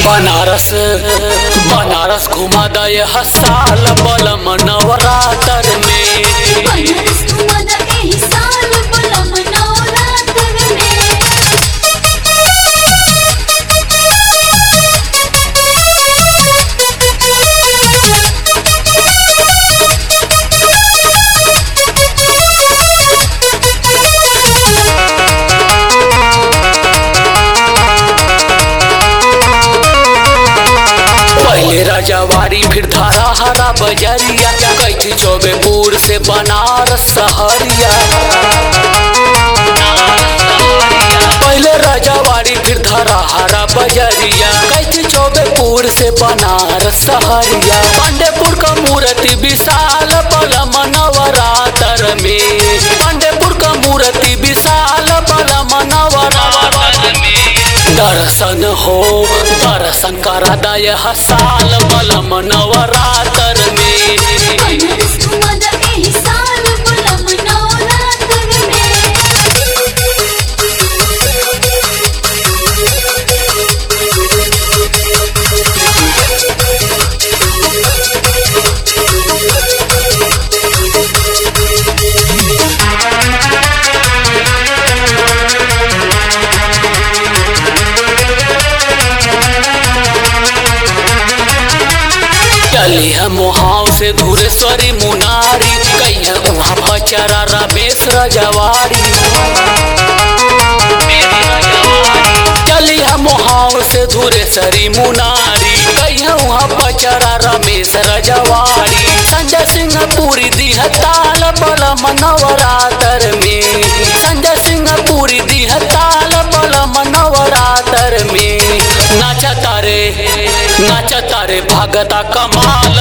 बनारस बनारस घुमा दे हसाल बलम नवरातर में बनारस घुमादा एही साल बलम नवरात्र में पहले राजावाड़ी फिर धारा हरा बजरिया कैथी चौबेपुर से बनारस सहरिया पहले राजावाड़ी फिर धारा हरा बजरिया कैथी चौबेपुर से बनारस सहरिया पांडेपुर का मूर्ति विशाल बलम नवरातर में पांडेपुर का मूर्ति विशाल बलम नवरातर में दर्शन हो दर्शन करा दय हसाल बलम नवरातर में बनारस घुमादा एही साल बलम नवरात्र चली है मोहाव से धुरेश्वरी मुनारी कही है वहाँ बचरा रमेश रजवाड़ी चली है मोहाव से धुरेश्वरी मुनारी कही है वहाँ बचरा रमेश रजवाड़ी संजय सिंह पूरी दी है ताल बलम नवरातर में संजय सिंह पूरी दी है ताल बलम नवरातर में नाचा तारे नाचा तारे भगता कमाल